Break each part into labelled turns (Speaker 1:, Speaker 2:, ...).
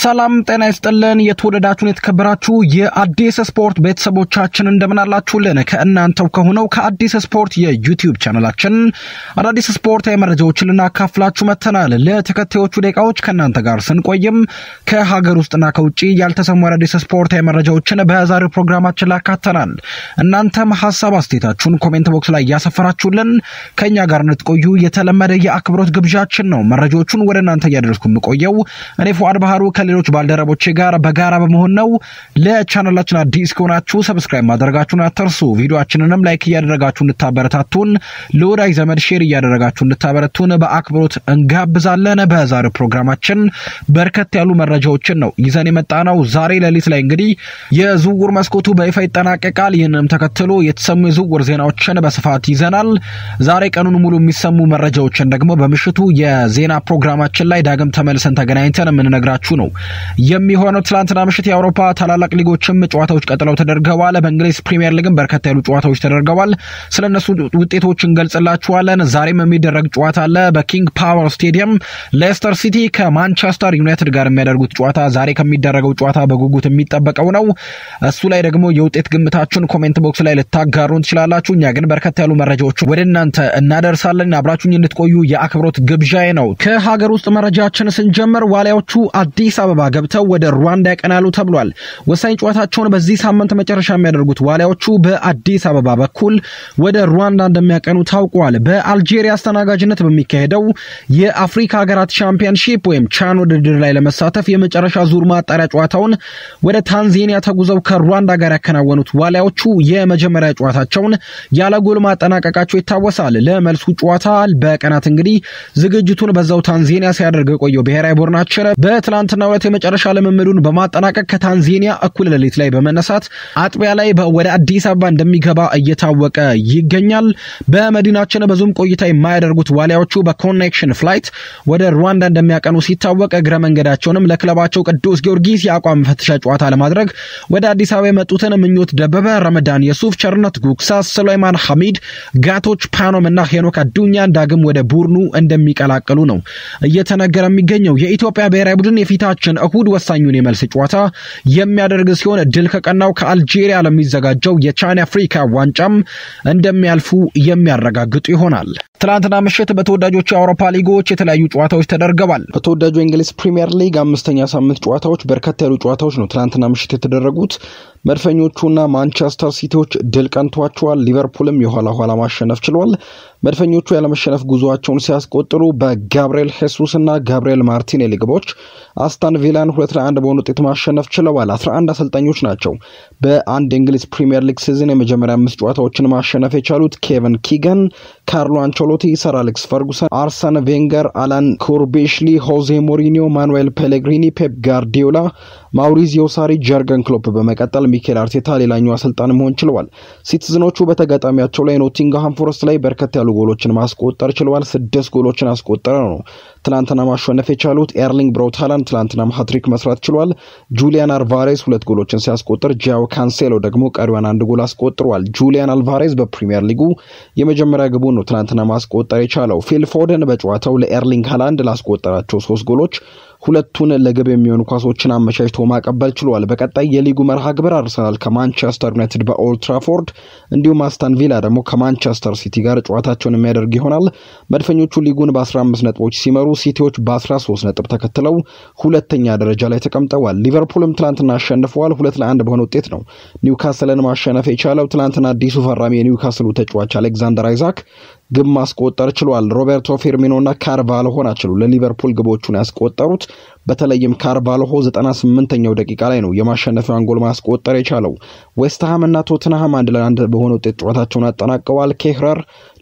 Speaker 1: ሰላም ጤና ይስጥልን። የተወደዳችሁን የተከበራችሁ የአዲስ ስፖርት ቤተሰቦቻችን እንደምን አላችሁልን? ከእናንተው ከሆነው ከአዲስ ስፖርት የዩቲዩብ ቻናላችን አዳዲስ ስፖርታዊ መረጃዎችን ልናካፍላችሁ መጥተናል። ለተከታዮቹ ደቂቃዎች ከእናንተ ጋር ስንቆይም ከሀገር ውስጥና ከውጭ ያልተሰሙ አዳዲስ ስፖርታዊ መረጃዎችን በዛሬው ፕሮግራማችን ላካተናል። እናንተም ሀሳብ አስተያየታችሁን ኮሜንት ቦክስ ላይ እያሰፈራችሁልን ከእኛ ጋር እንድትቆዩ የተለመደ የአክብሮት ግብዣችን ነው። መረጃዎቹን ወደ እናንተ እያደረስኩ የምቆየው እኔ ፉአድ ባህሩ ከሌሎች ባልደረቦቼ ጋር በጋራ በመሆን ነው። ለቻናላችን አዲስ ከሆናችሁ ሰብስክራይብ ማድረጋችሁን አትርሱ። ቪዲዮችንንም ላይክ እያደረጋችሁ እንድታበረታቱን፣ ለወዳጅ ዘመድ ሼር እያደረጋችሁ እንድታበረቱን በአክብሮት እንጋብዛለን። በዛሬው ፕሮግራማችን በርከት ያሉ መረጃዎችን ነው ይዘን የመጣ ነው። ዛሬ ሌሊት ላይ እንግዲህ የዝውውር መስኮቱ በይፋ ይጠናቀቃል። ይህንም ተከትሎ የተሰሙ የዝውውር ዜናዎችን በስፋት ይዘናል። ዛሬ ቀኑን ሙሉ የሚሰሙ መረጃዎችን ደግሞ በምሽቱ የዜና ፕሮግራማችን ላይ ዳግም ተመልሰን ተገናኝተን የምንነግራችሁ ነው የሚሆነው። ትላንትና ምሽት የአውሮፓ ታላላቅ ሊጎችም ጨዋታዎች ቀጥለው ተደርገዋል። በእንግሊዝ ፕሪሚየር ሊግም በርከት ያሉ ጨዋታዎች ተደርገዋል። ስለ እነሱ ውጤቶች እንገልጽላችኋለን። ዛሬም የሚደረግ ጨዋታ አለ። በኪንግ ፓወር ስቴዲየም ሌስተር ሲቲ ከማንቸስተር ዩናይትድ ጋር የሚያደርጉት ጨዋታ ዛሬ ከሚደረገው ጨዋታ በጉጉት የሚጠበቀው ነው። እሱ ላይ ደግሞ የውጤት ግምታችሁን ኮሜንት ቦክስ ላይ ልታጋሩን ትችላላችሁ። እኛ ግን በርከት ያሉ መረጃዎች ወደ እናንተ እናደርሳለን። አብራችሁኝ እንድትቆዩ የአክብሮት ግብዣዬ ነው። ከሀገር ውስጥ መረጃችን ስንጀምር ዋሊያዎቹ አዲስ አበባ ገብተው ወደ ሩዋንዳ ያቀናሉ ተብሏል። ወሳኝ ጨዋታቸውን በዚህ ሳምንት መጨረሻ የሚያደርጉት ዋሊያዎቹ በአዲስ አበባ በኩል ወደ ሩዋንዳ እንደሚያቀኑ ታውቋል። በአልጄሪያ አስተናጋጅነት በሚካሄደው የአፍሪካ ሀገራት ሻምፒዮንሺፕ ወይም ቻን ውድድር ላይ ለመሳተፍ የመጨረሻ ዙር ማጣሪያ ጨዋታውን ወደ ታንዛኒያ ተጉዘው ከሩዋንዳ ጋር ያከናወኑት ዋሊያዎቹ የመጀመሪያ ጨዋታቸውን ያለ ጎል ማጠናቀቃቸው ይታወሳል። ለመልሱ ጨዋታ በቀናት እንግዲህ ዝግጅቱን በዛው ታንዛኒያ ሲያደርግ የቆየው ብሔራዊ ቡድናችን በትላንትና ዕለት የመጨረሻ ልምምዱን በማጠናቀቅ ከታንዛኒያ እኩል ሌሊት ላይ በመነሳት አጥቢያ ላይ ወደ አዲስ አበባ እንደሚገባ እየታወቀ ይገኛል። በመዲናችን ብዙም ቆይታ የማያደርጉት ዋሊያዎቹ በኮኔክሽን ፍላይት ወደ ሩዋንዳ እንደሚያቀኑ ሲታወቅ እግረ መንገዳቸውንም ለክለባቸው ቅዱስ ጊዮርጊስ የአቋም መፈተሻ ጨዋታ ለማድረግ ወደ አዲስ አበባ የመጡትን ምኞት ደበበ፣ ረመዳን የሱፍ፣ ቸርነት ጉግሳ፣ ሱሌይማን ሐሚድ፣ ጋቶች ፓኖም እና ሄኖክ አዱኛን ዳግም ወደ ቡድኑ እንደሚቀላቀሉ ነው እየተነገረ የሚገኘው። የኢትዮጵያ ብሔራዊ ቡድን የፊታችን እሁድ ወሳኙን የመልስ ጨዋታ የሚያደርግ ሲሆን ድል ከቀናው ከአልጄሪያ ለሚዘጋጀው የቻን አፍሪካ ዋንጫም እንደሚያልፉ የሚያረጋግጡ ይሆናል። ትናንትና ምሽት በተወዳጆቹ የአውሮፓ ሊጎች የተለያዩ ጨዋታዎች ተደርገዋል። በተወዳጁ የእንግሊዝ ፕሪምየር ሊግ አምስተኛ ሳምንት ጨዋታዎች በርከት ያሉ ጨዋታዎች ነው ትናንትና ምሽት የተደረጉት። መድፈኞቹና ማንቸስተር ሲቲዎች ድል ቀንቷቸዋል። ሊቨርፑልም የኋላ ኋላ ማሸነፍ ችሏል። መድፈኞቹ ያለመሸነፍ ጉዞአቸውን ሲያስቆጥሩ በጋብርኤል ሄሱስ እና ጋብርኤል ማርቲኔሊ ግቦች አስታን ቪላን ሁለት ለአንድ በሆነ ውጤት ማሸነፍ ችለዋል። አስራ አንድ አሰልጣኞች ናቸው በአንድ የእንግሊዝ ፕሪምየር ሊግ ሲዝን የመጀመሪያ አምስት ጨዋታዎችን ማሸነፍ የቻሉት ኬቨን ኪገን፣ ካርሎ አንቸሎቲ፣ ሰር አሌክስ ፈርጉሰን፣ አርሰን ቬንገር፣ አላን ኩርቤሽሊ፣ ሆዜ ሞሪኒዮ፣ ማኑኤል ፔሌግሪኒ፣ ፔፕ ጋርዲዮላ፣ ማውሪዚዮ ሳሪ፣ ጀርገን ክሎፕ በመቀጠል ሚኬል አርቴታ ሌላኛው አሰልጣን መሆን ችለዋል። ሲቲዝኖቹ በተጋጣሚያቸው ላይ ኖቲንግሃም ፎረስት ላይ በርከት ያሉ ጎሎችን ማስቆጠር ችለዋል። ስድስት ጎሎችን አስቆጠረ ነው ትናንትና ማሸነፍ የቻሉት። ኤርሊንግ ብራውት ሃላንድ ትናንትናም ሀትሪክ መስራት ችሏል። ጁሊያን አልቫሬዝ ሁለት ጎሎችን ሲያስቆጥር፣ ጃው ካንሴሎ ደግሞ ቀሪዋን አንድ ጎል አስቆጥሯል። ጁሊያን አልቫሬዝ በፕሪሚየር ሊጉ የመጀመሪያ ግቡን ነው ትናንትና ማስቆጠር የቻለው። ፊል ፎደን በጨዋታው ለኤርሊንግ ሃላንድ ላስቆጠራቸው ሶስት ጎሎች ሁለቱን ለግብ የሚሆኑ ኳሶችን አመቻችቶ ማቀበል ችሏል። በቀጣይ የሊጉ መርሃ ግብር አርሰናል ከማንቸስተር ዩናይትድ በኦልድ ትራፎርድ እንዲሁም አስታን ቪላ ደግሞ ከማንቸስተር ሲቲ ጋር ጨዋታቸውን የሚያደርግ ይሆናል። መድፈኞቹ ሊጉን በ15 ነጥቦች ሲመሩ፣ ሲቲዎች በ13 ነጥብ ተከትለው ሁለተኛ ደረጃ ላይ ተቀምጠዋል። ሊቨርፑልም ትላንትና አሸንፈዋል። ሁለት ለአንድ በሆነ ውጤት ነው ኒውካስልን ማሸነፍ የቻለው። ትላንትና አዲሱ ፈራሚ የኒውካስሉ ተጫዋች አሌክዛንደር አይዛክ ግብ ማስቆጠር ችሏል። ሮቤርቶ ፌርሚኖና ካርቫልሆ ናቸው ለሊቨርፑል ግቦቹን ያስቆጠሩት። በተለይም ካርቫልሆ 98ኛው ደቂቃ ላይ ነው የማሸነፊያውን ጎል ማስቆጠር የቻለው። ዌስትሃም እና ቶትንሃም አንድ ለአንድ በሆነ ውጤት ጨዋታቸውን አጠናቀዋል። ኬህረር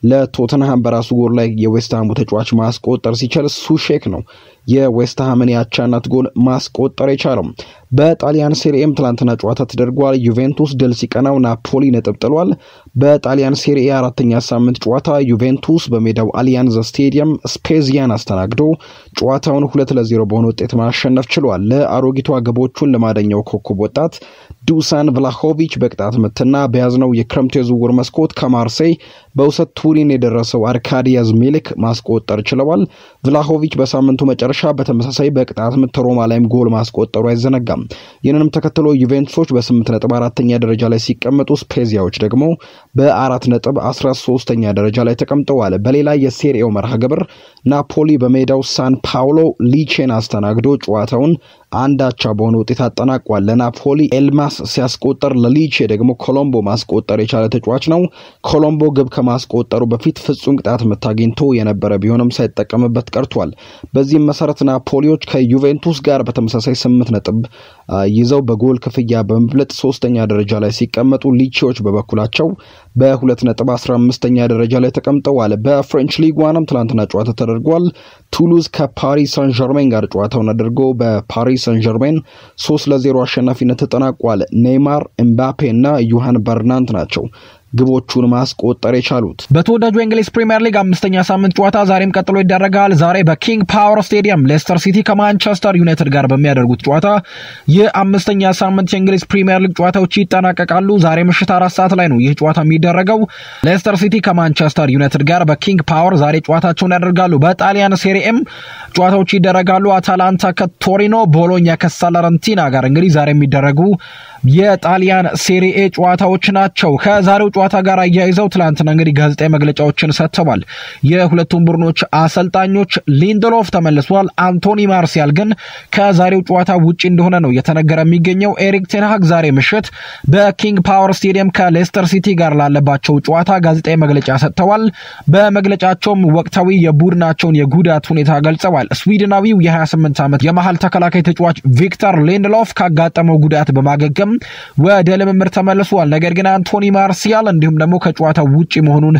Speaker 1: ለቶትንሃም በራሱ ጎል ላይ የዌስትሃሙ ተጫዋች ማስቆጠር ሲችል ሱሼክ ነው የዌስትሃምን የአቻነት ጎል ማስቆጠር የቻለው። በጣሊያን ሴሪኤም ትላንትና ጨዋታ ተደርጓል። ዩቬንቱስ ድል ሲቀናው ናፖሊ ነጥብ ጥሏል። በጣሊያን ሴሪኤ አራተኛ ሳምንት ጨዋታ ዩቬንቱስ በሜዳው አሊያንዝ ስቴዲየም ስፔዚያን አስተናግዶ ጨዋታውን ሁለት ለዜሮ በሆነ ውጤት ማሸነፍ ችሏል። ለአሮጊቷ ግቦቹን ለማደኛው ኮከብ ወጣት ዱሳን ቭላሆቪች በቅጣት ምትና በያዝነው የክረምቱ የዝውውር መስኮት ከማርሴይ በውሰት ቱሪን የደረሰው አርካዲያዝ ሚልክ ማስቆጠር ችለዋል። ቭላሆቪች በሳምንቱ መጨረሻ በተመሳሳይ በቅጣት ምት ሮማ ላይም ጎል ማስቆጠሩ አይዘነጋም። ይህንንም ተከትሎ ዩቬንቱሶች በስምንት ነጥብ አራተኛ ደረጃ ላይ ሲቀመጡ ስፔዚያዎች ደግሞ በአራት ነጥብ አስራ ሶስተኛ ደረጃ ላይ ተቀምጠዋል። በሌላ የሴሪኤው መርሃ ግብር ናፖሊ በሜዳው ሳን ፓውሎ ሊቼን አስተናግዶ ጨዋታውን አንዳቻ በሆነ ውጤት አጠናቋል። ለናፖሊ ኤልማስ ሲያስቆጠር ለሊቼ ደግሞ ኮሎምቦ ማስቆጠር የቻለ ተጫዋች ነው። ኮሎምቦ ግብ ከማስቆጠሩ በፊት ፍጹም ቅጣት ምት አግኝቶ የነበረ ቢሆንም ሳይጠቀምበት ቀርቷል። በዚህም መሰረት ናፖሊዎች ከዩቬንቱስ ጋር በተመሳሳይ ስምንት ነጥብ ይዘው በጎል ክፍያ በመብለጥ ሶስተኛ ደረጃ ላይ ሲቀመጡ ሊቼዎች በበኩላቸው በሁለት ነጥብ አስራ አምስተኛ ደረጃ ላይ ተቀምጠዋል። በፍሬንች ሊግ ዋንም ትላንትና ጨዋታ ተደርጓል። ቱሉዝ ከፓሪስ ሳን ዠርሜን ጋር ጨዋታውን አድርጎ በፓሪስ ሳን ዠርሜን ሶስት ለዜሮ አሸናፊነት ተጠናቋል። ኔይማር፣ ኤምባፔ እና ዩሃን በርናንት ናቸው ግቦቹን ማስቆጠር የቻሉት። በተወዳጁ የእንግሊዝ ፕሪምየር ሊግ አምስተኛ ሳምንት ጨዋታ ዛሬም ቀጥሎ ይደረጋል። ዛሬ በኪንግ ፓወር ስቴዲየም ሌስተር ሲቲ ከማንቸስተር ዩናይትድ ጋር በሚያደርጉት ጨዋታ የአምስተኛ ሳምንት የእንግሊዝ ፕሪምየር ሊግ ጨዋታዎች ይጠናቀቃሉ። ዛሬ ምሽት አራት ሰዓት ላይ ነው ይህ ጨዋታ የሚደረገው። ሌስተር ሲቲ ከማንቸስተር ዩናይትድ ጋር በኪንግ ፓወር ዛሬ ጨዋታቸውን ያደርጋሉ። በጣሊያን ሴሪኤም ጨዋታዎች ይደረጋሉ። አታላንታ ከቶሪኖ፣ ቦሎኛ ከሳላረንቲና ጋር እንግዲህ ዛሬ የሚደረጉ የጣሊያን ሴሪኤ ጨዋታዎች ናቸው። ከዛሬው ጨዋታ ጋር አያይዘው ትላንትና እንግዲህ ጋዜጣዊ መግለጫዎችን ሰጥተዋል። የሁለቱም ቡድኖች አሰልጣኞች ሊንደሎፍ ተመልሷል። አንቶኒ ማርሲያል ግን ከዛሬው ጨዋታ ውጪ እንደሆነ ነው እየተነገረ የሚገኘው። ኤሪክ ቴንሃግ ዛሬ ምሽት በኪንግ ፓወር ስቴዲየም ከሌስተር ሲቲ ጋር ላለባቸው ጨዋታ ጋዜጣዊ መግለጫ ሰጥተዋል። በመግለጫቸውም ወቅታዊ የቡድናቸውን የጉዳት ሁኔታ ገልጸዋል። ስዊድናዊው የ28 ዓመት የመሀል ተከላካይ ተጫዋች ቪክተር ሊንደሎፍ ካጋጠመው ጉዳት በማገገም ወደ ልምምድ ተመልሷል። ነገር ግን አንቶኒ ማርሲያል እንዲሁም ደግሞ ከጨዋታው ውጪ መሆኑን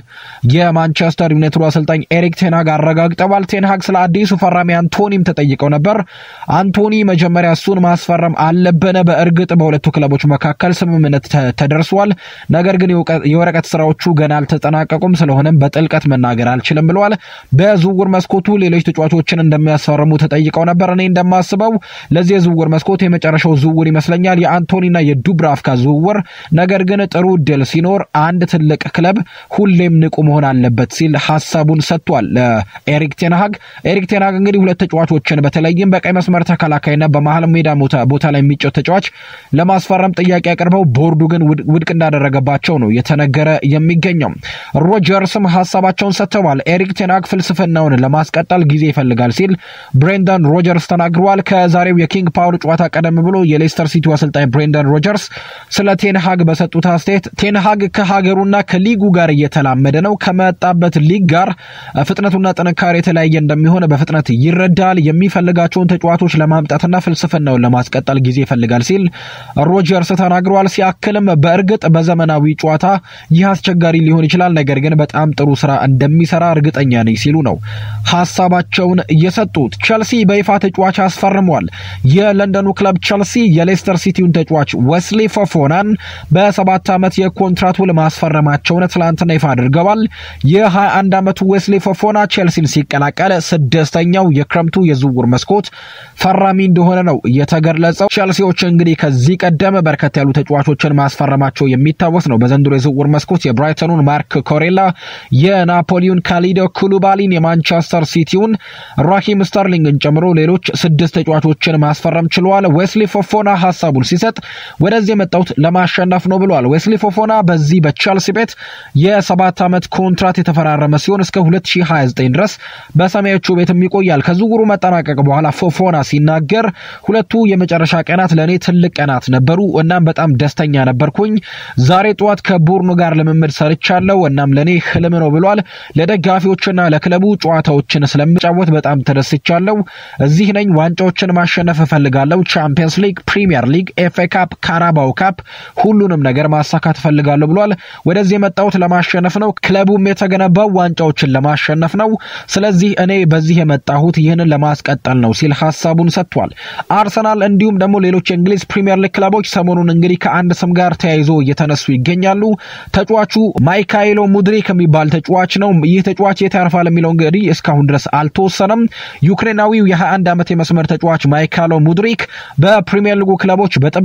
Speaker 1: የማንቸስተር ዩናይትዱ አሰልጣኝ ኤሪክ ቴንሃግ አረጋግጠዋል። ቴንሃግ ስለ አዲሱ ፈራሚ አንቶኒም ተጠይቀው ነበር። አንቶኒ መጀመሪያ እሱን ማስፈረም አለብን። በእርግጥ በሁለቱ ክለቦች መካከል ስምምነት ተደርሷል። ነገር ግን የወረቀት ስራዎቹ ገና አልተጠናቀቁም። ስለሆነም በጥልቀት መናገር አልችልም ብለዋል። በዝውውር መስኮቱ ሌሎች ተጫዋቾችን እንደሚያስፈርሙ ተጠይቀው ነበር። እኔ እንደማስበው ለዚህ የዝውውር መስኮት የመጨረሻው ዝውውር ይመስለኛል የአንቶኒና የዱብራፍካ ዝውውር። ነገር ግን ጥሩ እድል ሲኖር አንድ ትልቅ ክለብ ሁሌም ንቁ መሆን አለበት ሲል ሀሳቡን ሰጥቷል ለኤሪክ ቴንሃግ። ኤሪክ ቴንሃግ እንግዲህ ሁለት ተጫዋቾችን በተለይም በቀይ መስመር ተከላካይና በመሀል ሜዳ ቦታ ላይ የሚጫወት ተጫዋች ለማስፈረም ጥያቄ አቅርበው ቦርዱ ግን ውድቅ እንዳደረገባቸው ነው የተነገረ የሚገኘው። ሮጀርስም ሀሳባቸውን ሰጥተዋል። ኤሪክ ቴንሃግ ፍልስፍናውን ለማስቀጠል ጊዜ ይፈልጋል ሲል ብሬንዳን ሮጀርስ ተናግረዋል። ከዛሬው የኪንግ ፓወር ጨዋታ ቀደም ብሎ የሌስተር ሲቲ አሰልጣኝ ብሬንዳን ሮጀርስ ስለ ቴንሃግ በሰጡት አስተያየት ቴንሃግ ከሀገሩና ከሊጉ ጋር እየተላመደ ነው። ከመጣበት ሊግ ጋር ፍጥነቱና ጥንካሬ የተለያየ እንደሚሆን በፍጥነት ይረዳል። የሚፈልጋቸውን ተጫዋቾች ለማምጣትና ፍልስፍናውን ለማስቀጠል ጊዜ ይፈልጋል ሲል ሮጀርስ ተናግረዋል። ሲያክልም በእርግጥ በዘመናዊ ጨዋታ ይህ አስቸጋሪ ሊሆን ይችላል፣ ነገር ግን በጣም ጥሩ ስራ እንደሚሰራ እርግጠኛ ነኝ ሲሉ ነው ሀሳባቸውን የሰጡት። ቸልሲ በይፋ ተጫዋች አስፈርሟል። የለንደኑ ክለብ ቸልሲ የሌስተር ሲቲውን ተጫዋች ወስሊ ፎፎናን በሰባት ዓመት የኮንትራት ውል ማስፈረማቸውን ትላንትና ይፋ አድርገዋል። የ21 ዓመቱ ዌስሊ ፎፎና ቼልሲን ሲቀላቀል ስድስተኛው የክረምቱ የዝውውር መስኮት ፈራሚ እንደሆነ ነው የተገለጸው። ቼልሲዎች እንግዲህ ከዚህ ቀደም በርከት ያሉ ተጫዋቾችን ማስፈረማቸው የሚታወስ ነው። በዘንድሮ የዝውውር መስኮት የብራይተኑን ማርክ ኮሬላ፣ የናፖሊውን ካሊዶ ኩሉባሊን፣ የማንቸስተር ሲቲውን ራሂም ስተርሊንግን ጨምሮ ሌሎች ስድስት ተጫዋቾችን ማስፈረም ችለዋል። ዌስሊ ፎፎና ሀሳቡን ሲሰጥ ወደዚህ የመጣሁት ለማሸነፍ ነው ብለዋል። ዌስሊ ፎፎና በዚህ በቼልሲ ቤት የሰባት ዓመት ኮንትራት የተፈራረመ ሲሆን እስከ 2029 ድረስ በሰማዮቹ ቤትም ይቆያል። ከዝውውሩ መጠናቀቅ በኋላ ፎፎና ሲናገር ሁለቱ የመጨረሻ ቀናት ለእኔ ትልቅ ቀናት ነበሩ። እናም በጣም ደስተኛ ነበርኩኝ። ዛሬ ጠዋት ከቡርኑ ጋር ልምምድ ሰርቻለሁ። እናም ለእኔ ህልም ነው ብሏል። ለደጋፊዎችና ለክለቡ ጨዋታዎችን ስለምጫወት በጣም ተደስቻለሁ። እዚህ ነኝ። ዋንጫዎችን ማሸነፍ እፈልጋለሁ። ቻምፒየንስ ሊግ፣ ፕሪሚየር ሊግ፣ ኤፍኤ ካፕ፣ ካራባው ካፕ ሁሉንም ነገር ማሳካት እፈልጋለሁ ብሏል። ወደዚህ የመጣሁት ለማሸነፍ ነው። ክለቡም የተገነባው ዋንጫዎችን ለማሸነፍ ነው። ስለዚህ እኔ በዚህ የመጣሁት ይህንን ለማስቀጠል ነው ሲል ሀሳቡን ሰጥቷል። አርሰናል እንዲሁም ደግሞ ሌሎች የእንግሊዝ ፕሪምየር ሊግ ክለቦች ሰሞኑን እንግዲህ ከአንድ ስም ጋር ተያይዞ እየተነሱ ይገኛሉ። ተጫዋቹ ማይካይሎ ሙድሪክ የሚባል ተጫዋች ነው። ይህ ተጫዋች የት ያርፋል የሚለው እንግዲህ እስካሁን ድረስ አልተወሰነም። ዩክሬናዊው የ21 ዓመት የመስመር ተጫዋች ማይካይሎ ሙድሪክ በፕሪምየር ሊጉ ክለቦች በጥብቅ መፈለግ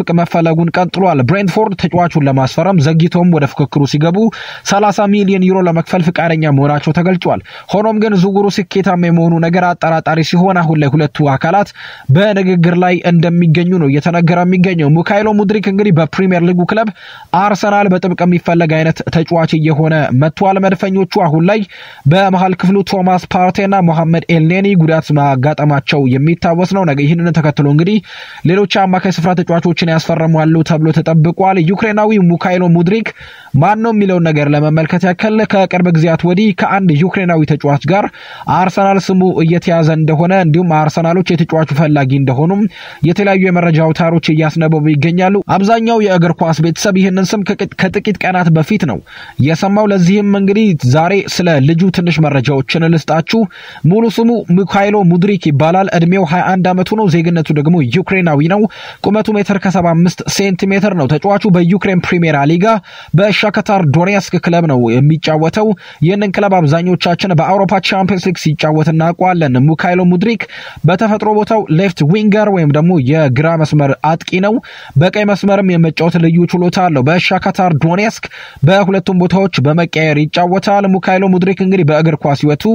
Speaker 1: መፈለጉን ቀጥሏል። ብሬንትፎርድ ተጫዋቹን ለማስፈረም ዘግይተውም ወደ ፍክክሩ ሲገቡ 30 ሚሊዮን ዩሮ ለመክፈል ፍቃደኛ መሆናቸው ተገልጿል። ሆኖም ግን ዝውውሩ ስኬታማ የመሆኑ ነገር አጠራጣሪ ሲሆን አሁን ላይ ሁለቱ አካላት በንግግር ላይ እንደሚገኙ ነው እየተነገረ የሚገኘው። ሚካኤሎ ሙድሪክ እንግዲህ በፕሪሚየር ሊጉ ክለብ አርሰናል በጥብቅ የሚፈለግ አይነት ተጫዋች እየሆነ መጥቷል። መድፈኞቹ አሁን ላይ በመሀል ክፍሉ ቶማስ ፓርቴና ሞሐመድ ኤልኔኒ ጉዳት ማጋጠማቸው የሚታወስ ነው። ይህንን ተከትሎ እንግዲህ ሌሎች አማካይ ስፍራ ተጫዋቾችን ያስፈርማሉ ተብሎ ተጠብቋል። ዩክሬናዊ ሚካኤሎ ሙድሪክ ማን ነው የሚለውን ነገር ለመመልከት ያክል ከቅርብ ጊዜያት ወዲህ ከአንድ ዩክሬናዊ ተጫዋች ጋር አርሰናል ስሙ እየተያዘ እንደሆነ እንዲሁም አርሰናሎች የተጫዋቹ ፈላጊ እንደሆኑም የተለያዩ የመረጃ አውታሮች እያስነበቡ ይገኛሉ። አብዛኛው የእግር ኳስ ቤተሰብ ይህንን ስም ከጥቂት ቀናት በፊት ነው የሰማው። ለዚህም እንግዲህ ዛሬ ስለ ልጁ ትንሽ መረጃዎችን ልስጣችሁ። ሙሉ ስሙ ሚካኤሎ ሙድሪክ ይባላል። እድሜው 21 ዓመቱ ነው። ዜግነቱ ደግሞ ዩክሬናዊ ነው። ቁመቱ ሜትር ከ75 ሴንቲሜትር ነው። ተጫዋቹ በዩክሬን ፕሪሚየር ሊጋ በሻከታር ዶኔስክ ክለብ ነው የሚጫወተው። ይህንን ክለብ አብዛኞቻችን በአውሮፓ ቻምፒየንስ ሊግ ሲጫወት እናውቀዋለን። ሚካኤሎ ሙድሪክ በተፈጥሮ ቦታው ሌፍት ዊንገር ወይም ደግሞ የግራ መስመር አጥቂ ነው። በቀይ መስመርም የመጫወት ልዩ ችሎታ አለው። በሻካታር ዶኔስክ በሁለቱም ቦታዎች በመቀየር ይጫወታል። ሚካኤሎ ሙድሪክ እንግዲህ በእግር ኳስ ሕይወቱ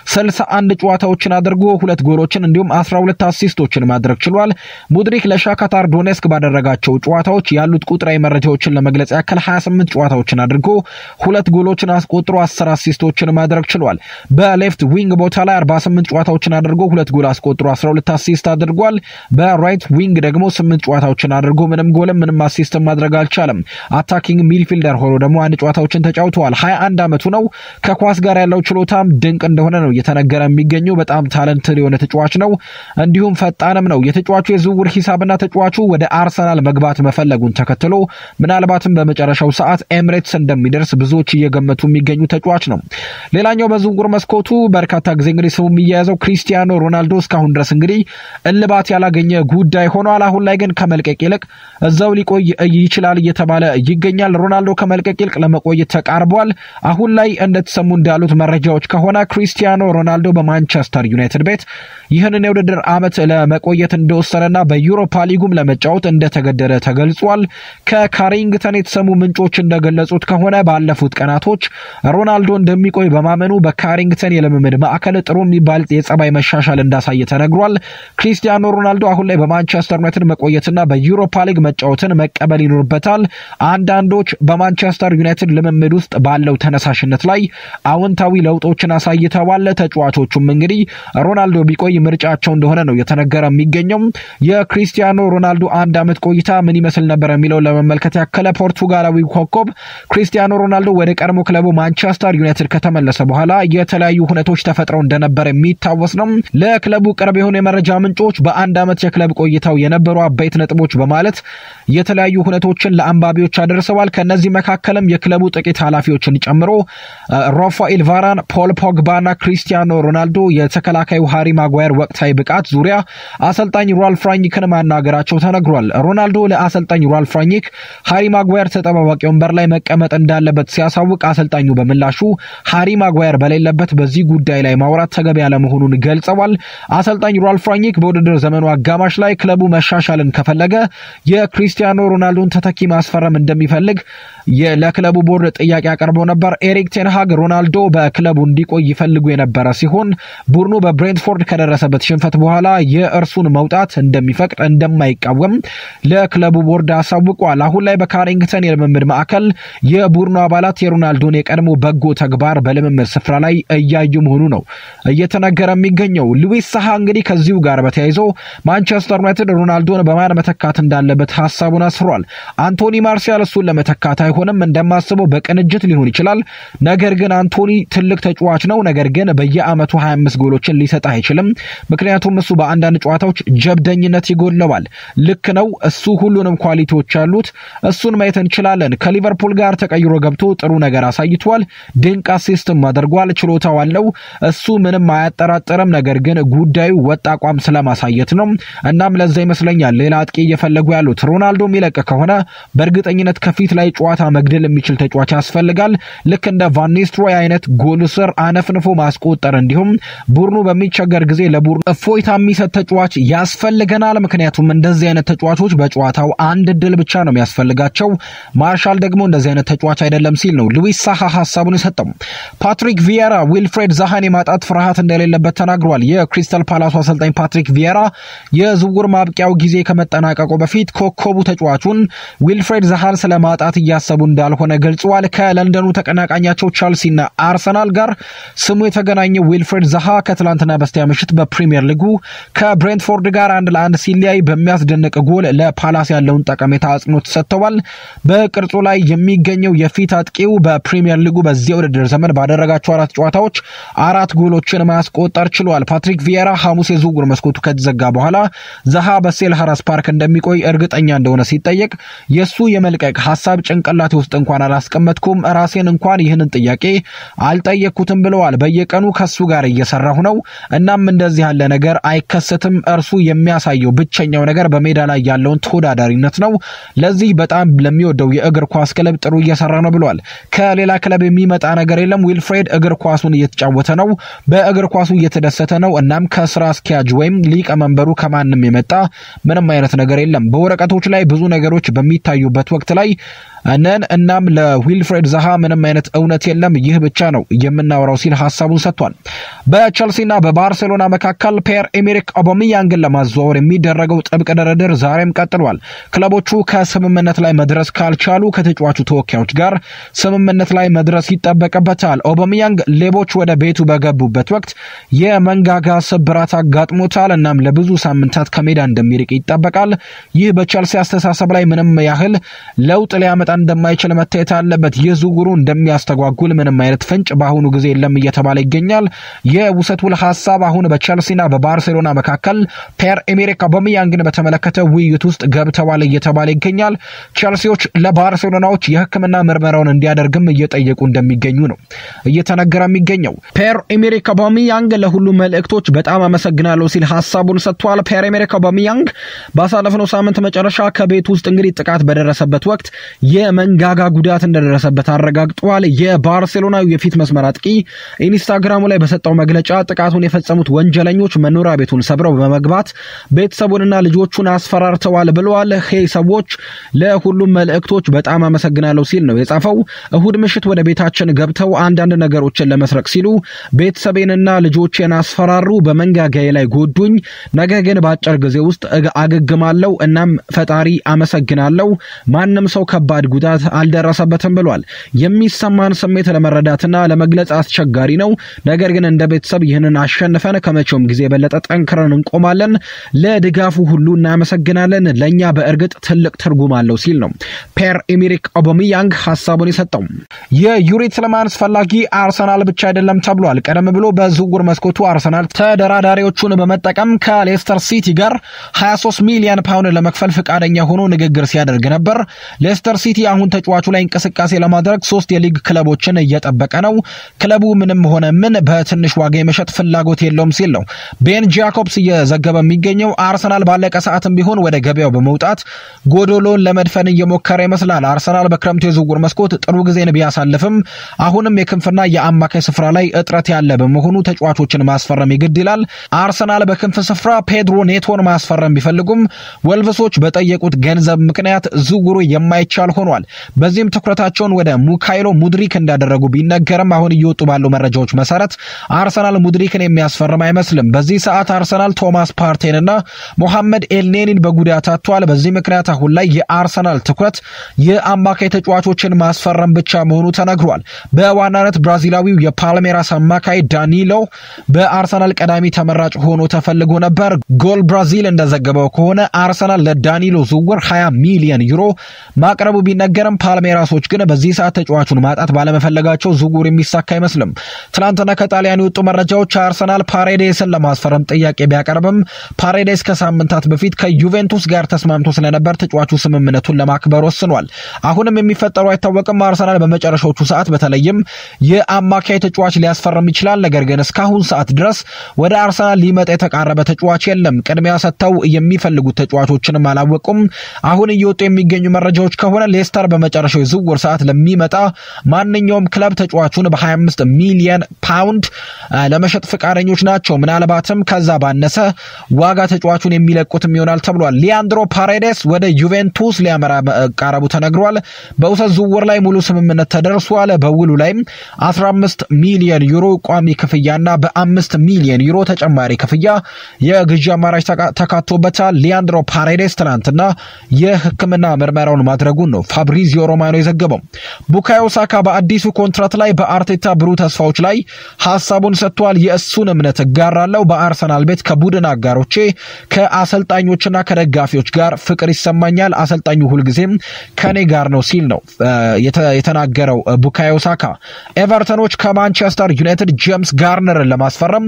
Speaker 1: 61 ጨዋታዎችን አድርጎ ሁለት ጎሎችን እንዲሁም 12 አሲስቶችን ማድረግ ችሏል። ሙድሪክ ለሻካታር ዶኔስክ ባደረጋቸው ጨዋታዎች ያሉት ቁጥራዊ መረጃዎችን ለመግለጽ ያክል 28 ጨዋታዎችን አድርጎ ሁለት ጎሎችን አስቆጥሮ 10 አሲስቶችን ማድረግ ችሏል። በሌፍት ዊንግ ቦታ ላይ 48 ጨዋታዎችን አድርጎ ሁለት ጎል አስቆጥሮ 12 አሲስት አድርጓል። በራይት ዊንግ ደግሞ 8 ጨዋታዎችን አድርጎ ምንም ጎልም ምንም አሲስት ማድረግ አልቻለም። አታኪንግ ሚድፊልደር ሆኖ ደግሞ አንድ ጨዋታዎችን ተጫውተዋል። 21 ዓመቱ ነው። ከኳስ ጋር ያለው ችሎታም ድንቅ እንደሆነ ነው እየተነገረ የሚገኘው። በጣም ታለንትድ የሆነ ተጫዋች ነው፣ እንዲሁም ፈጣንም ነው። የተጫዋቹ የዝውውር ሂሳብና ተጫዋቹ ወደ አርሰናል መግባት መፈለጉን ተከትሎ ምናልባትም በመጨረሻው ሰዓት ኤምሬትስ እንደሚደርስ ብዙዎች እየገመቱ የሚገኙ ተጫዋች ነው። ሌላኛው በዝውውር መስኮቱ በርካታ ጊዜ እንግዲህ ስሙ የሚያያዘው ክሪስቲያኖ ሮናልዶ እስካሁን ድረስ እንግዲህ እልባት ያላገኘ ጉዳይ ሆኗል። አሁን ላይ ግን ከመልቀቅ ይልቅ እዛው ሊቆይ ይችላል እየተባለ ይገኛል። ሮናልዶ ከመልቀቅ ይልቅ ለመቆየት ተቃርቧል። አሁን ላይ እንደተሰሙ እንዳሉት መረጃዎች ከሆነ ክሪስቲያኖ ሮናልዶ በማንቸስተር ዩናይትድ ቤት ይህንን የውድድር ዓመት ለመቆየት እንደወሰነና በዩሮፓ ሊጉም ለመጫወት እንደተገደደ ተገልጿል። ከካሪንግተን የተሰሙ ምንጮች እንደገለጹት ከሆነ ባለፉት ቀናቶች ሮናልዶ እንደሚቆይ በማመኑ በካሪንግተን የልምምድ ማዕከል ጥሩ የሚባል የጸባይ መሻሻል እንዳሳየ ተነግሯል። ክሪስቲያኖ ሮናልዶ አሁን ላይ በማንቸስተር ዩናይትድ መቆየትና በዩሮፓ ሊግ መጫወትን መቀበል ይኖርበታል። አንዳንዶች በማንቸስተር ዩናይትድ ልምምድ ውስጥ ባለው ተነሳሽነት ላይ አዎንታዊ ለውጦችን አሳይተዋል። ተጫዋቾቹም እንግዲህ ሮናልዶ ቢቆይ ምርጫቸው እንደሆነ ነው የተነገረ የሚገኘው። የክሪስቲያኖ ሮናልዶ አንድ ዓመት ቆይታ ምን ይመስል ነበር የሚለው ለመመልከት ያከለ ፖርቱጋላዊ ኮከብ ክሪስቲያኖ ሮናልዶ ወደ ቀድሞ ክለቡ ማንቸስተር ዩናይትድ ከተመለሰ በኋላ የተለያዩ ሁነቶች ተፈጥረው እንደነበር የሚታወስ ነው። ለክለቡ ቅርብ የሆኑ የመረጃ ምንጮች በአንድ ዓመት የክለብ ቆይታው የነበሩ አበይት ነጥቦች በማለት የተለያዩ ሁነቶችን ለአንባቢዎች አደርሰዋል። ከእነዚህ መካከልም የክለቡ ጥቂት ኃላፊዎችን ጨምሮ ራፋኤል ቫራን፣ ፖል ፖግባና ክሪስቲያኖ ሮናልዶ የተከላካዩ ሃሪ ማጓየር ወቅታዊ ብቃት ዙሪያ አሰልጣኝ ራልፍ ራኒክን ማናገራቸው ተነግሯል። ሮናልዶ ለአሰልጣኝ ራልፍ ራኒክ ሃሪ ማጓየር ተጠባባቂ ወንበር ላይ መቀመጥ እንዳለበት ሲያሳውቅ አሰልጣኙ በምላሹ ሃሪ ማጓየር በሌለበት በዚህ ጉዳይ ላይ ማውራት ተገቢ ያለመሆኑን ገልጸዋል። አሰልጣኝ ራልፍ ራኒክ በውድድር ዘመኑ አጋማሽ ላይ ክለቡ መሻሻልን ከፈለገ የክሪስቲያኖ ሮናልዶን ተተኪ ማስፈረም እንደሚፈልግ ለክለቡ ቦርድ ጥያቄ አቅርበው ነበር። ኤሪክ ቴንሃግ ሮናልዶ በክለቡ እንዲቆይ ይፈልጉ የነበረ ሲሆን ቡድኑ በብሬንትፎርድ ከደረሰበት ሽንፈት በኋላ የእርሱን መውጣት እንደሚፈቅድ እንደማይቃወም ለክለቡ ቦርድ አሳውቋል። አሁን ላይ በካሪንግተን የልምምድ ማዕከል የቡድኑ አባላት የሮናልዶን የቀድሞ በጎ ተግባር በልምምድ ስፍራ ላይ እያዩ መሆኑ ነው እየተነገረ የሚገኘው። ሉዊስ ሳሃ እንግዲህ ከዚሁ ጋር በተያይዞ ማንቸስተር ዩናይትድ ሮናልዶን በማን መተካት እንዳለበት ሀሳቡን አስፍሯል። አንቶኒ ማርሲያል እሱን ለመተካት አይሆንም፣ እንደማስበው በቅንጅት ሊሆን ይችላል። ነገር ግን አንቶኒ ትልቅ ተጫዋች ነው። ነገር ግን በየአመቱ 25 ጎሎችን ሊሰጥ አይችልም። ምክንያቱም እሱ በአንዳንድ ጨዋታዎች ጀብደኝነት ይጎድለዋል። ልክ ነው። እሱ ሁሉንም ኳሊቲዎች ያሉት እሱን ማየት እንችላለን። ከሊቨርፑል ጋር ተቀይሮ ገብቶ ጥሩ ነገር አሳይቷል። ድንቅ አሲስትም አድርጓል። ችሎታው አለው። እሱ ምንም አያጠራጥርም። ነገር ግን ጉዳዩ ወጥ አቋም ስለማሳየት ነው። እናም ለዛ ይመስለኛል ሌላ አጥቂ እየፈለጉ ያሉት። ሮናልዶ የሚለቅ ከሆነ በእርግጠኝነት ከፊት ላይ ጨዋታ መግደል የሚችል ተጫዋች ያስፈልጋል። ልክ እንደ ቫኒስትሮይ አይነት ጎል ስር አነፍንፎ ማስቆጠር እንዲሁም ቡድኑ በሚቸገር ጊዜ ለቡድኑ እፎይታ የሚሰጥ ተጫዋች ያስፈልገናል። ምክንያቱም እንደዚህ አይነት ተጫዋቾች በጨዋታው አንድ እድል ብቻ ነው የሚያስፈልጋቸው። ማርሻል ደግሞ እንደዚህ አይነት ተጫዋች አይደለም ሲል ነው ሉዊስ ሳሃ ሀሳቡን የሰጠው። ፓትሪክ ቪየራ ዊልፍሬድ ዛሃን የማጣት ፍርሃት እንደሌለበት ተናግሯል። የክሪስታል ፓላሱ አሰልጣኝ ፓትሪክ ቪየራ የዝውውር ማብቂያው ጊዜ ከመጠናቀቁ በፊት ኮከቡ ተጫዋቹን ዊልፍሬድ ዛሃን ስለ ማጣት እያሰቡ እንዳልሆነ ገልጸዋል። ከለንደኑ ተቀናቃኛቸው ቻልሲና አርሰናል ጋር ስሙ የተገናኘው ዊልፍሬድ ዛሃ ከትላንትና በስቲያ ምሽት በፕሪምየር ሊጉ ከብሬንትፎርድ ጋር አንድ ለአንድ ሲለያይ በሚያስደንቅ ጎል ለፓላስ ያለውን ጠቀሜታ አጽንኦት ሰጥተዋል። በቅርጹ ላይ የሚገኘው የፊት አጥቂው በፕሪምየር ሊጉ በዚህ ውድድር ዘመን ባደረጋቸው አራት ጨዋታዎች አራት ጎሎችን ማስቆጠር ችሏል። ፓትሪክ ቪየራ ሐሙስ የዝውውር መስኮቱ ከተዘጋ በኋላ ዛሃ በሴልኸርስት ፓርክ እንደሚቆይ እርግጠኛ እንደሆነ ሲጠየቅ የእሱ የመልቀቅ ሀሳብ ጭንቅላቴ ውስጥ እንኳን አላስቀመጥኩም፣ ራሴን እንኳን ይህንን ጥያቄ አልጠየቅኩትም ብለዋል። በየቀኑ ከሱ ጋር እየሰራሁ ነው። እናም እንደዚህ ያለ ነገር አይከሰትም። እርሱ የሚያሳየው ብቸኛው ነገር በሜዳ ላይ ያለውን ተወዳዳሪነት ነው። ለዚህ በጣም ለሚወደው የእግር ኳስ ክለብ ጥሩ እየሰራ ነው ብለዋል። ከሌላ ክለብ የሚመጣ ነገር የለም። ዊልፍሬድ እግር ኳሱን እየተጫወተ ነው፣ በእግር ኳሱ እየተደሰተ ነው። እናም ከስራ አስኪያጅ ወይም ሊቀመንበሩ ከማንም የመጣ ምንም አይነት ነገር የለም። በወረቀቶች ላይ ብዙ ነገሮች በሚታዩበት ወቅት ላይ ነን። እናም ለዊልፍሬድ ዛሃ ምንም አይነት እውነት የለም፣ ይህ ብቻ ነው የምናወራው ሲል ሀሳቡን ሰጥቷል። በቸልሲና በባርሴሎና መካከል ፔር ኤሜሪክ ኦባሜያንግን ለማዘዋወር የሚደረገው ጥብቅ ድርድር ዛሬም ቀጥሏል። ክለቦቹ ከስምምነት ላይ መድረስ ካልቻሉ ከተጫዋቹ ተወካዮች ጋር ስምምነት ላይ መድረስ ይጠበቅበታል። ኦባሜያንግ ሌቦች ወደ ቤቱ በገቡበት ወቅት የመንጋጋ ስብራት አጋጥሞታል። እናም ለብዙ ሳምንታት ከሜዳ እንደሚርቅ ይጠበቃል። ይህ በቸልሲ አስተሳሰብ ላይ ምንም ያህል ለውጥ ሊያመጣ እንደማይችል መታየት አለበት። ይህ ዝውውሩ እንደሚያስተጓጉል ምንም አይነት ፍንጭ በአሁኑ ጊዜ የለም እየተባለ ይገኛል። የውሰት ውል ሀሳብ አሁን በቸልሲና በባርሴሎና መካከል ፔር ኤሜሪክ አውባሜያንግን በተመለከተ ውይይት ውስጥ ገብተዋል እየተባለ ይገኛል። ቸልሲዎች ለባርሴሎናዎች የሕክምና ምርመራውን እንዲያደርግም እየጠየቁ እንደሚገኙ ነው እየተነገረ የሚገኘው። ፔር ኤሜሪክ አውባሜያንግ ለሁሉም መልእክቶች በጣም አመሰግናለሁ ሲል ሀሳቡን ሰጥቷል። ፔር ኤሜሪክ አውባሜያንግ ባሳለፍነው ሳምንት መጨረሻ ከቤት ውስጥ እንግዲህ ጥቃት በደረሰበት ወቅት የመንጋጋ ጉዳት እንደደረሰበት አረጋግጧል። የባርሴሎናዊ የፊት መስመር አጥቂ ኢንስታግራሙ ላይ በሰጠው መግለጫ ጥቃቱን የፈጸሙት ወንጀለኞች መኖሪያ ቤቱን ሰብረው በመግባት ቤተሰቡንና ልጆቹን አስፈራርተዋል ብለዋል። ሄይ ሰዎች ለሁሉም መልእክቶች በጣም አመሰግናለሁ ሲል ነው የጻፈው። እሁድ ምሽት ወደ ቤታችን ገብተው አንዳንድ ነገሮችን ለመስረቅ ሲሉ ቤተሰቤንና ልጆቼን አስፈራሩ፣ በመንጋጋዬ ላይ ጎዱኝ። ነገር ግን በአጭር ጊዜ ውስጥ አገግማለሁ። እናም ፈጣሪ አመሰግናለሁ። ማንም ሰው ከባድ ጉዳት አልደረሰበትም ብሏል። የሚሰማን ስሜት ለመረዳትና ለመግለጽ አስቸጋሪ ነው። ነገር ግን እንደ ቤተሰብ ይህንን አሸንፈን ከመቼውም ጊዜ የበለጠ ጠንክረን እንቆማለን። ለድጋፉ ሁሉ እናመሰግናለን። ለእኛ በእርግጥ ትልቅ ትርጉም አለው ሲል ነው ፔር ኤሜሪክ ኦባሜያንግ ሀሳቡን የሰጠው። የዩሪ ትለማንስ ፈላጊ አርሰናል ብቻ አይደለም ተብሏል። ቀደም ብሎ በዝውውር መስኮቱ አርሰናል ተደራዳሪዎቹን በመጠቀም ከሌስተር ሲቲ ጋር 23 ሚሊዮን ፓውንድ ለመክፈል ፈቃደኛ ሆኖ ንግግር ሲያደርግ ነበር። ሌስተር ሲቲ አሁን ተጫዋቹ ላይ እንቅስቃሴ ለማድረግ ሶስት የሊግ ክለቦችን እየጠበቀ ነው። ክለቡ ምንም ሆነ ምን በትንሽ ዋጋ የመሸጥ ፍላጎት የለውም ሲል ነው ቤን ጃኮብስ እየዘገበ የሚገኘው። አርሰናል ባለቀ ሰዓትም ቢሆን ወደ ገበያው በመውጣት ጎዶሎን ለመድፈን እየሞከረ ይመስላል። አርሰናል በክረምቱ የዝውውር መስኮት ጥሩ ጊዜን ቢያሳልፍም አሁንም የክንፍና የአማካይ ስፍራ ላይ እጥረት ያለ በመሆኑ ተጫዋቾችን ማስፈረም ይግድ ይላል። አርሰናል በክንፍ ስፍራ ፔድሮ ኔቶን ማስፈረም ቢፈልጉም ወልቭሶች በጠየቁት ገንዘብ ምክንያት ዝውውሩ የማይቻል ሆኗል። በዚህም ትኩረታቸውን ወደ ሙካይሎ ሙድሪክ እንዳደረጉ ቢነገርም አሁን እየወጡ ባሉ መረጃዎች መሰረት አርሰናል ሙድሪክን የሚያስፈርም አይመስልም። በዚህ ሰዓት አርሰናል ቶማስ ፓርቴንና ሞሐመድ ኤልኔኒን በጉዳት አጥቷል። በዚህ ምክንያት አሁን ላይ የአርሰናል ትኩረት የአማካይ ተጫዋቾችን ማስፈረም ብቻ መሆኑ ተነግሯል። በዋናነት ብራዚላዊው የፓልሜራስ አማካይ ዳኒሎ በአርሰናል ቀዳሚ ተመራጭ ሆኖ ተፈልጎ ነበር። ጎል ብራዚል እንደዘገበው ከሆነ አርሰናል ለዳኒሎ ዝውውር 20 ሚሊዮን ዩሮ ማቅረቡ ቢነገርም ፓልሜራሶች ግን በዚህ ሰዓት ተጫዋቹን ማጣት ባለመፈለጋቸው ዝውውር የሚሳካ አይመስልም። ትናንትና ከጣሊያን የወጡ መረጃዎች አርሰናል ፓሬዴስን ለማስፈረም ጥያቄ ቢያቀርብም ፓሬዴስ ከሳምንታት በፊት ከዩቬንቱስ ጋር ተስማምቶ ስለነበር ተጫዋቹ ስምምነቱን ለማክበር ወስኗል። አሁንም የሚፈጠሩ አይታወቅም። አርሰናል በመጨረሻዎቹ ሰዓት በተለይም የአማካይ ተጫዋች ሊያስፈርም ይችላል። ነገር ግን እስካሁን ሰዓት ድረስ ወደ አርሰናል ሊመጣ የተቃረበ ተጫዋች የለም። ቅድሚያ ሰጥተው የሚፈልጉት ተጫዋቾችንም አላወቁም። አሁን እየወጡ የሚገኙ መረጃዎች ከሆነ ሌስተር በመጨረሻው የዝውውር ሰዓት ለሚመጣ ማንኛውም ክለብ ተጫዋቹን በ25 ሚሊየን ፓውንድ ለመሸጥ ፈቃደኞች ናቸው። ምናልባትም ከዛ ባነሰ ዋጋ ተጫዋቹን የሚለቁትም ይሆናል ተብሏል። ሊያንድሮ ፓሬዴስ ወደ ዩቬንቱስ ሊያመራ መቃረቡ ተነግሯል። በውሰት ዝውውር ላይ ሙሉ ስምምነት ተደርሷል። በውሉ ላይም 15 ሚሊዮን ዩሮ ቋሚ ክፍያና በአምስት ሚሊዮን ዩሮ ተጨማሪ ክፍያ የግዢ አማራጭ ተካቶበታል። ሊያንድሮ ፓሬዴስ ትናንትና የሕክምና ምርመራውን ማድረጉን ነው ፋብሪዚዮ ሮማኖ የዘገበው። ቡካዮ ሳካ በአዲሱ ኮንትራት ላይ በአርቴታ ብሩህ ተስፋዎች ላይ ሀሳቡን ሰጥቷል። የእሱን እምነት እጋራለሁ። በአርሰናል ቤት ከቡድን አጋሮቼ ከአሰልጣኞችና ከደጋፊዎች ጋር ፍቅር ይሰማኛል። አሰልጣኙ ሁልጊዜም ከኔ ጋር ነው ሲል ነው የተናገረው ቡካዮ ሳካ። ኤቨርተኖች ከማንቸስተር ዩናይትድ ጄምስ ጋርነርን ለማስፈረም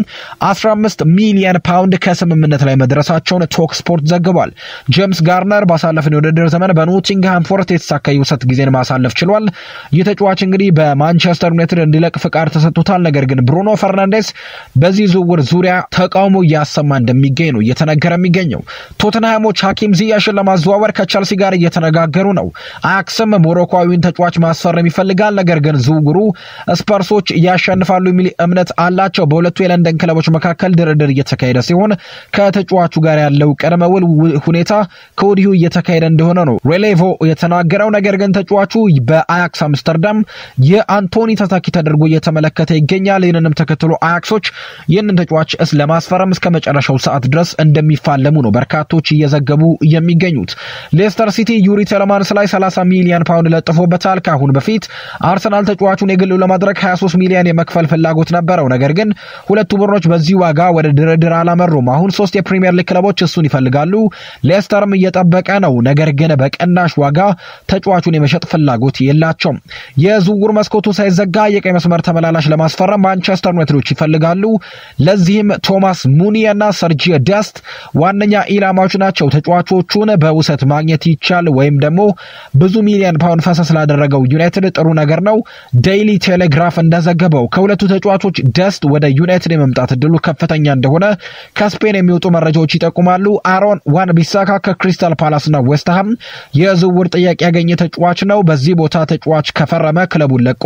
Speaker 1: 15 ሚሊየን ፓውንድ ከስምምነት ላይ መድረሳቸውን ቶክ ስፖርት ዘግቧል። ጄምስ ጋርነር ባሳለፍን የውድድር ዘመን በኖቲንግሃም ፎረስት የተሳካ የውሰት ጊዜን ማሳለፍ ችሏል። ይህ ተጫዋች እንግዲህ በማንቸስተር ዩናይትድ እንዲለቅ ፍቃድ ተሰጥቶታል። ነገር ግን ብሩኖ ፈርናንዴስ በዚህ ዝውውር ዙሪያ ተቃውሞ እያሰማ እንደሚገኝ ነው እየተነገረ የሚገኘው። ቶትንሃሞች ሐኪም ዚያሽን ለማዘዋወር ከቸልሲ ጋር እየተነጋገሩ ነው። አያክስም ሞሮኮዊውን ተጫዋች ማስፈረም ይፈልጋል። ነገር ግን ዝውውሩ ስፐርሶች ያሸንፋሉ የሚል እምነት አላቸው። በሁለቱ የለንደን ክለቦች መካከል ድርድር እየተካሄደ ሲሆን ከተጫዋቹ ጋር ያለው ቅድመ ውል ሁኔታ ከወዲሁ እየተካሄደ እንደሆነ ነው ሬሌቮ የተናገረው። ነገር ግን ተጫዋቹ በአያክስ አምስተርዳም የአንቶኒ ተተኪ ተደርጎ እየተመለከተ ይገኛል። ይህንንም ተከትሎ አያክሶች ይህንን ተጫዋች ለማስፈረም እስከ መጨረሻው ሰዓት ድረስ እንደሚፋለሙ ነው በርካቶች እየዘገቡ የሚገኙት። ሌስተር ሲቲ ዩሪ ቴለማንስ ላይ 30 ሚሊዮን ፓውንድ ለጥፎበታል። ከአሁን በፊት አርሰናል ተጫዋቹን የግሉ ለማድረግ 23 ሚሊዮን የመክፈል ፍላጎት ነበረው። ነገር ግን ሁለቱ ቡድኖች በዚህ ዋጋ ወደ ድርድር አላመሩም። አሁን ሶስት የፕሪሚየር ሊግ ክለቦች እሱን ይፈልጋሉ። ሌስተርም እየጠበቀ ነው። ነገር ግን በቅናሽ ዋጋ ተጫዋቹን የመሸጥ ፍላጎት የላቸውም። የዝውውር መስኮቱ ሳይዘጋ የቀይ መስመር ተመላላሽ ለማስፈረም ማንቸስተር ዩናይትዶች ይፈልጋሉ። ለዚህም ቶማስ ሙኒ እና ሰርጂ ደስት ዋነኛ ኢላማዎች ናቸው። ተጫዋቾቹን በውሰት ማግኘት ይቻል ወይም ደግሞ ብዙ ሚሊዮን ፓውንድ ፈሰስ ላደረገው ዩናይትድ ጥሩ ነገር ነው። ዴይሊ ቴሌግራፍ እንደዘገበው ከሁለቱ ተጫዋቾች ደስት ወደ ዩናይትድ የመምጣት እድሉ ከፍተኛ እንደሆነ ከስፔን የሚወጡ መረጃዎች ይጠቁማሉ። አሮን ዋን ቢሳካ ከክሪስታል ፓላስና ዌስትሃም የዝውውር ጥያቄ ያገኘ ተጫዋች ነው። በዚህ ቦታ ተጫዋች ከፈረመ ክለቡን ለቆ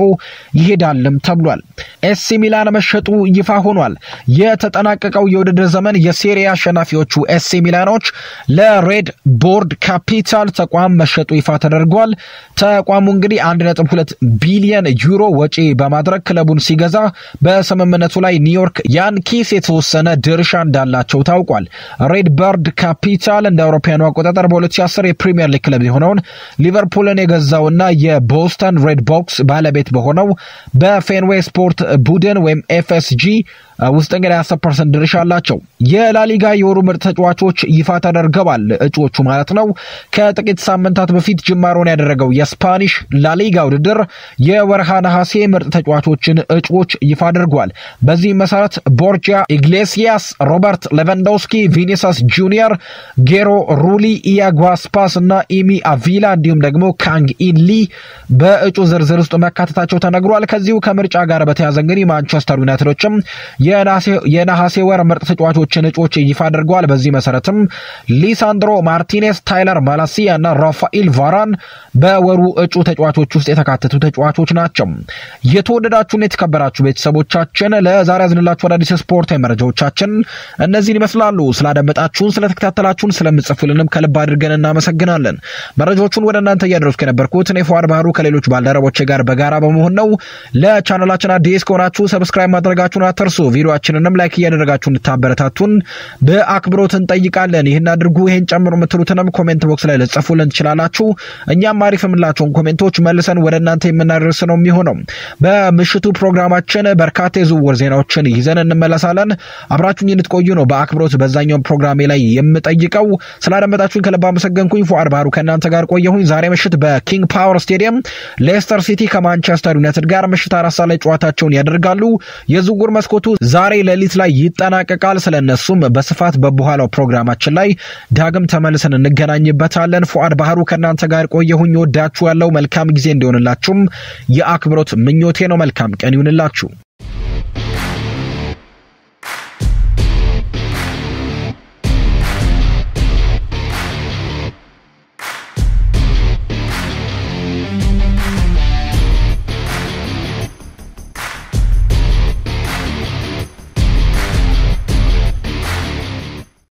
Speaker 1: ይሄዳልም ተብሏል። ኤሲ ሚላን መሸጡ ይፋ ሆኗል። የተጠናቀቀው የውድድር ዘመን የሴሪያ አሸናፊዎቹ ኤሲ ሚላኖች ለሬድ ቦርድ ካፒታል ተቋም መሸጡ ይፋ ተደርጓል። ተቋሙ እንግዲህ 1.2 ቢሊየን ዩሮ ወጪ በማድረግ ክለቡን ሲገዛ በስምምነቱ ላይ ኒውዮርክ ያንኪስ የተወሰነ ድርሻ እንዳላቸው ታውቋል። ሬድ በርድ ካፒታል እንደ አውሮፓውያኑ አቆጣጠር በ2010 የፕሪሚየር ሊግ ክለብ የሆነውን ሊቨርፑልን የገዛውና የቦስተን ሬድ ቦክስ ባለቤት በሆነው በፌንዌይ ስፖርት ቡድን ወይም ኤፍኤስጂ ውስጥ እንግዲህ 10 ፐርሰንት ድርሻ አላቸው። የላሊጋ የወሩ ምርጥ ተጫዋቾች ይፋ ተደርገዋል። እጩዎቹ ማለት ነው። ከጥቂት ሳምንታት በፊት ጅማሮን ያደረገው የስፓኒሽ ላሊጋ ውድድር የወርሃ ነሐሴ ምርጥ ተጫዋቾችን እጩዎች ይፋ አድርጓል። በዚህ መሰረት ቦርጂያ ኢግሌሲያስ፣ ሮበርት ሌቫንዶስኪ፣ ቪኒሰስ ጁኒየር፣ ጌሮ ሩሊ፣ ኢያጓ ስፓስ እና ኢሚ አቪላ እንዲሁም ደግሞ ካንግ ኢንሊ በእጩ ዝርዝር ውስጥ መካተታቸው ተነግሯል። ከዚሁ ከምርጫ ጋር በተያዘ እንግዲህ ማንቸስተር ዩናይትዶችም የነሐሴ ወር ምርጥ ተጫዋቾችን እጩዎች ይፋ አድርገዋል። በዚህ መሰረትም ሊሳንድሮ ማርቲኔስ፣ ታይለር ማላሲያ እና ራፋኤል ቫራን በወሩ እጩ ተጫዋቾች ውስጥ የተካተቱ ተጫዋቾች ናቸው። የተወደዳችሁን የተከበራችሁ ቤተሰቦቻችን ለዛሬ ያዝንላችሁ አዳዲስ ስፖርታዊ መረጃዎቻችን እነዚህን ይመስላሉ። ስላደመጣችሁን፣ ስለተከታተላችሁን፣ ስለምጽፉልንም ከልብ አድርገን እናመሰግናለን። መረጃዎቹን ወደ እናንተ እያደረስኩ የነበርኩት እኔ ፏድ ባህሩ ከሌሎች ባልደረቦቼ ጋር በጋራ በመሆን ነው። ለቻናላችን አዲስ ከሆናችሁ ሰብስክራይብ ማድረጋችሁን አትርሱ። ቪዲዮችንንም ላይክ እያደረጋችሁ እንድታበረታቱን በአክብሮት እንጠይቃለን። ይህን አድርጉ፣ ይህን ጨምሩ የምትሉትንም ኮሜንት ቦክስ ላይ ልጽፉልን ትችላላችሁ። እኛም አሪፍ የምላቸውን ኮሜንቶች መልሰን ወደ እናንተ የምናደርስ ነው የሚሆነው። በምሽቱ ፕሮግራማችን በርካታ የዝውውር ዜናዎችን ይዘን እንመለሳለን። አብራችሁኝ እንድትቆዩ ነው በአክብሮት በዛኛው ፕሮግራሜ ላይ የምጠይቀው። ስላደመጣችሁኝ ከልብ አመሰገንኩኝ። ፉአድ ባህሩ ከእናንተ ጋር ቆየሁኝ። ዛሬ ምሽት በኪንግ ፓወር ስቴዲየም ሌስተር ሲቲ ከማንቸስተር ዩናይትድ ጋር ምሽት አራት ሰዓት ላይ ጨዋታቸውን ያደርጋሉ። የዝውውር መስኮቱ ዛሬ ሌሊት ላይ ይጠናቀቃል። ስለነሱም በስፋት በበኋላው ፕሮግራማችን ላይ ዳግም ተመልሰን እንገናኝበታለን። ፉአድ ባህሩ ከእናንተ ጋር ቆየሁኝ። ወዳችሁ ያለው መልካም ጊዜ እንዲሆንላችሁም የአክብሮት ምኞቴ ነው። መልካም ቀን ይሁንላችሁ።